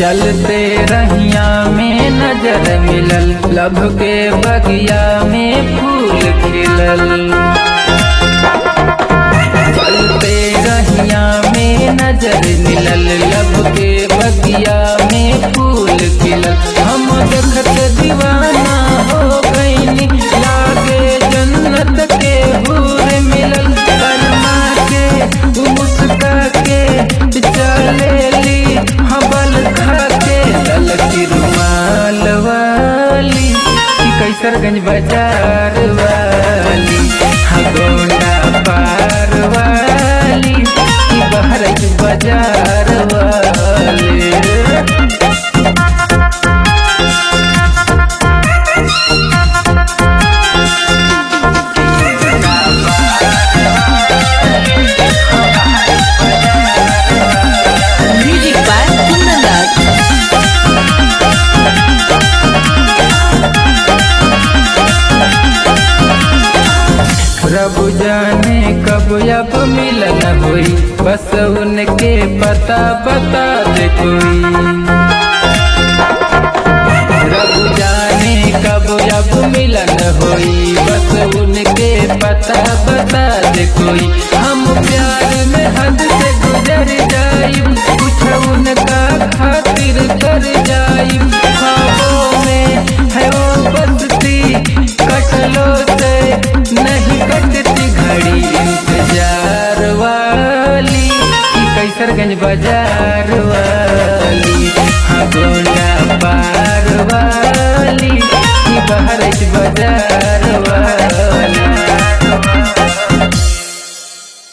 चलते रहिया में नजर मिलल लब के बगिया में फूल खिलल चलते रहिया में नजर मिलल लब के बगिया में फूल खिलल हम देखत दीवाना हो गईनी लागे जन्नत के हूर मिलल करमा के मुस्का के चलेली हबल खा के ललकी रुमाल वाली कि कैसरगंज बाजार वाली हाँ गोंडा पार वाली कि बहरच बाजार वाली Music by Kundan Das. रब जाने कब अब मिलन हुई बस उनके पता बता दे कोई रब जाने कब अब मिलन हुई बस उनके पता बता दे कोई हम प्यार में हद से गुजर जाइब कुछ उनका खातिर कर जाइब ख्वाबों में है वो बसती कटलो से नहीं कटती घड़ी इंतजार वाली कि कैसरगंज बाजार वाली हाँ गोंडा पार वाली कि बहरच बाजार